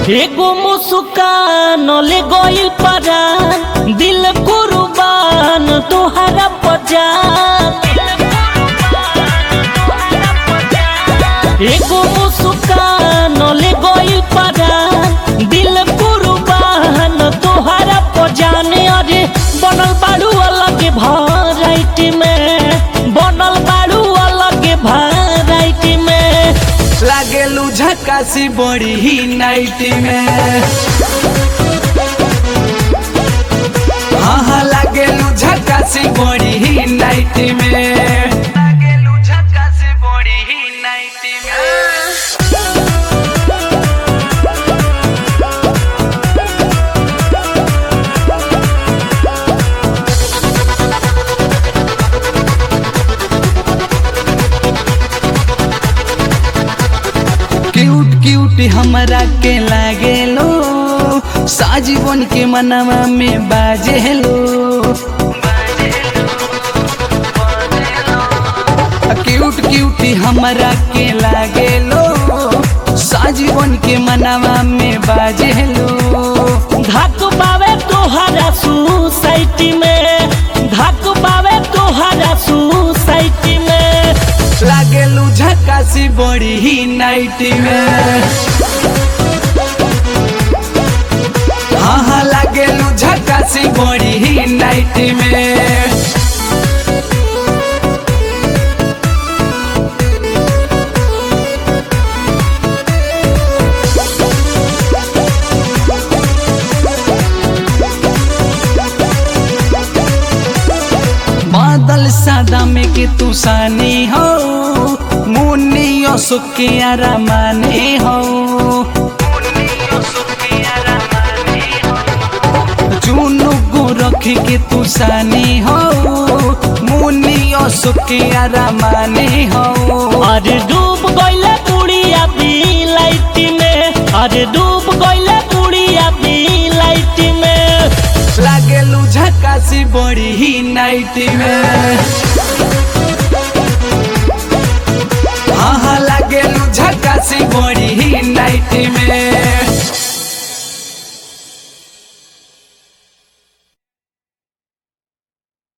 एगो मुस्कान ले गइल परान दिल कुर्बान तोहरा पजान एगो मुस्कान ले गइल परान दिल कुर्बान तोहरा पजान अरे बनल बाड़ू अलग भराइटी में बनल बाड़ू अलग भराइटी में लागेलू झकासी बड़ी ही नाइट में हाँ हाँ लागेलू झकासी बड़ी ही नाइट में लागेलू झकासी बड़ी ही नाइट में क्यूट क्यूट हमरा के लागेलो साजीवन के मनवा में बाजेलो क्यूट क्यूट हमरा के लागेलो साजीवन के मनवा में बाजेलो धक पावे तोहरा सोसाइटी में धक पावे तोहरा सोसाइटी में लागेलू झकासी बड़ी ही नाइट में हाँ हाँ लागेलू झकासी बड़ी ही नाइट में बादल सादा में के तू सानी हो मुन्नी सुके आरामाने हो चुनु गो रख के तू सानी हो मुन्नी सुके आरामाने हो अरे डूब गइले पुड़िया भी लाइट में अरे डूब गइले पुड़िया भी लाइट में लागेलू झकासी बड़ी ही नाइट में